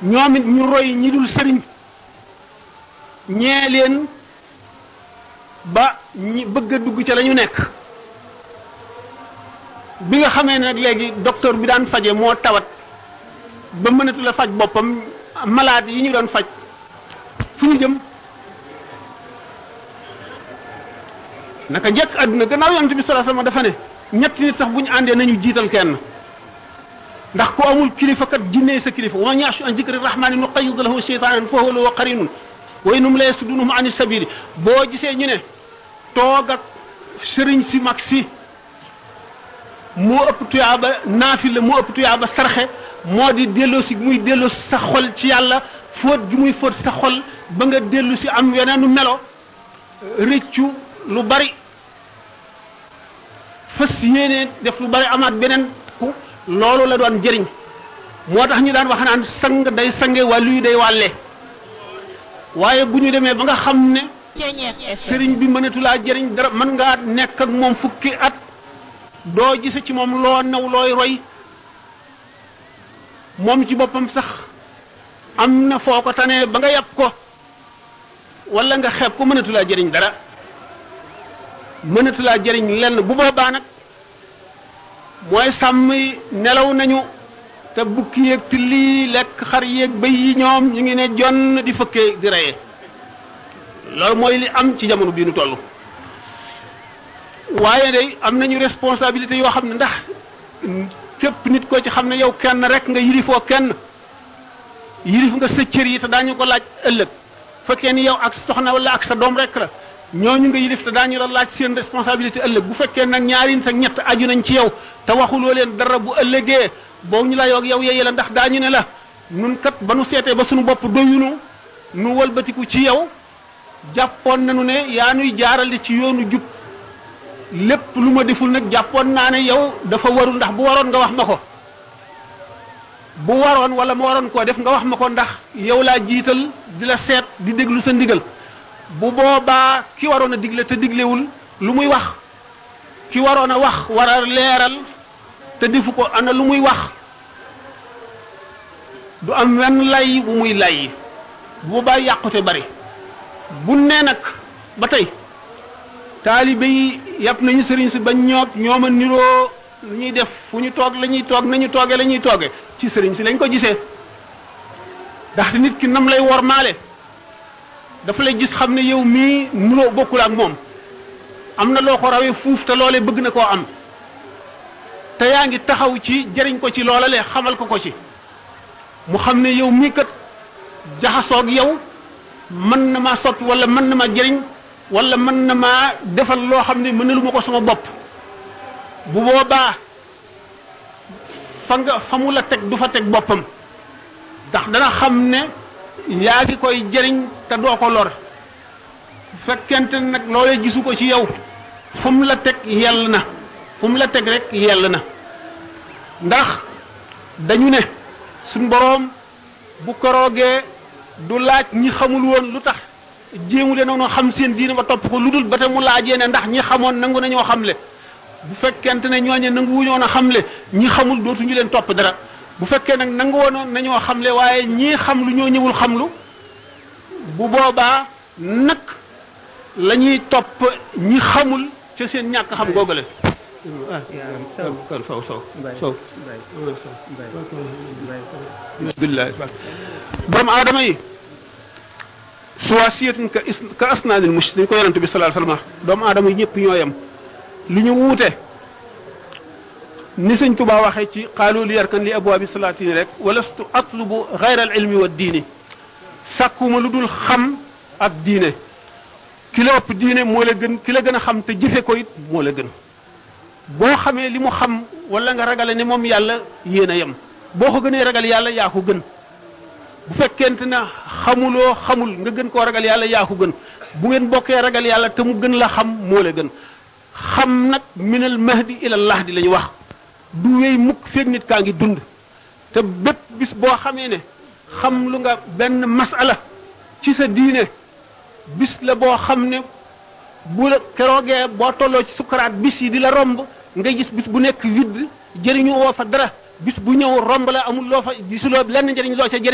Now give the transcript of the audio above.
ñoom it ñu roy ñi dul sëriñ ñee leen ba ñi bëgg a dugg ca la ñu nekk bi nga xamee ne nag léegi docteur bi daan faje moo tawat ba mënatu la faj boppam malade yi ñu doon faj fu ñu jëm naka njëkk àdduna gannaaw yonent bi sallallahu alayhi wasallam dafa ne ñetti nit sax bu ñu àndee nañu jiital kenn ndax ku amul kilifa kat jinnee sa kilifa wa man ya'shu an zikri rahmani nuqayyid lahu shaytanan fa huwa lahu qarinun wa innahum la yasuddunhum ani sabili boo gisee ñu ne toog ak sëriñ si mag si moo ëpp tuyaaba naafila moo ëpp tuyaaba sarxe moo di delloo si muy delloo si sa xol ci yàlla fóot gi muy fóot sa xol ba nga dellu si am weneenu melo rëccu lu bari fas yéene def lu bari amaat beneen ku loolu la doon jëriñ moo tax ñu daan wax naan sang day sange wàllu yi day wàlle waaye bu ñu demee ba nga xam ne sëriñ bi mënatulaa jëriñ dara mën ngaa nekk ak moom fukki at doo gise ci moom loo naw looy roy moom ci boppam sax am na foo ko tanee ba nga yàpp ko wala nga xeeb ko mënatulaa jëriñ dara mënatulaa jëriñ lenn bu boobaa nag mooy sàmm yi nelaw nañu te bukki yeeg tilli lekk xar yeeg bëy yi ñoom ñu ngi ne jonn di fëkkee di reye loolu mooy li am ci jamono bii nu toll waaye day am nañu responsabilité yoo xam ne ndax képp nit ko ci xam ne yow kenn rek nga yilifoo kenn yilif nga sa cër yi te daañu ko laaj ëllëg fekkee ni yow ak soxna wala ak sa doom rek la ñooñu nga yilif te daañu la laaj seen responsabilité ëllëg bu fekkee nag ñaari nit ak ñett aju nañ ci yow te waxuloo leen dara bu ëllëgee boobu ñu la yoog yow yeye la ndax daañu ne la nun kat ba nu seetee ba suñu bopp doyunu nu walbatiku ci yow jàppoon nañu ne yaa nuy jaarale ci yoonu jub lépp lu ma deful nag jàppoon naa ne yow dafa warul ndax bu waroon nga wax ma ko bu waroon wala ma waroon koo def nga wax ma ko ndax yow laa jiital di la seet di déglu sa ndigal bu boobaa ki waroon a digle te diglewul lu muy wax ki waroon a wax war a leeral te defu ko ana lu muy wax du am wenn lay bu muy lay bu boobaa yàqute bari bu nee nag ba tey taalibe yi yàpp nañu sëriñ si bañ ñoog ñooma niroo lu ñuy def fu ñu toog la ñuy toog nañu tooge la ñuy tooge ci sëriñ si lañ ko gisee ndaxte nit ki nam lay wormaale dafa lay gis xam ne yow mii nuroo bokkul ak moom am na loo ko rawee fuuf te loolee bëgg na koo am te yaa ngi taxaw ci jëriñ ko ci loola le xamal ko ko ci mu xam ne yow mii kat jaxasoog yow mën na maa soppi wala mën na maa jëriñ wala mën na maa defal loo xam ne mënalu ma ko sama bopp bu boobaa fa nga fa mu la teg du fa teg boppam ndax dana xam ne yaa ngi koy jëriñ te doo ko lor fekkente nag loolee gisu ko ci yow fu mu la teg yell na fu mu la teg rek yell na ndax dañu ne suñ boroom bu koroogee du laaj ñi xamul woon lu tax jéemu leen noonu xam seen diine ba topp ko lu dul ba te mu laajee ne ndax ñi xamoon nangu nañoo xamle bu fekkente ne ñooñe nangu wuñoon a xamle ñi xamul dootuñu leen topp dara bu fekkee nag nangu woon nañoo xamle waaye ñii xam lu ñoo ñëwul xamlu bu boobaa nag la ñuy topp ñi xamul ca seen ñàkk xam googale faw sow sow billahi borom aadama yi suwaasiyatun ka is ka asnaanil mush dañ ko yonente bi sallallahu alayhi wasallam doomu aadama yi ñëpp ñoo yem lu ñu wuute ni sëñ Tuubaa waxee ci qaalu li yarkan li abwaabi salaatini rek walastu atlubu gayra al ilmi wa diini sàkkuma lu dul xam ak diine ki la ëpp diine moo la gën ki la gën a xam te jëfe ko it moo la gën boo xamee li mu xam wala nga ragale ne moom yàlla yéen a yem boo ko gënee ragal yàlla yaa ko gën bu fekkente na xamuloo xamul nga gën koo ragal yàlla yaa ko gën bu ngeen bokkee ragal yàlla te mu gën la xam moo la gën xam nag minal mahdi ila lahdi la ñu wax du wéy mukk feeg nit kaa ngi dund te bépp bis boo xamee ne xam lu nga benn masala ci sa diine bis la boo xam ne bu la keroogee boo tolloo ci sukkaraat bis yi di la romb nga gis bis bu nekk widd jëriñu woo fa dara bis bu ñëw romb la amul loo fa gisuloo lenn njëriñ loo ca jëriñ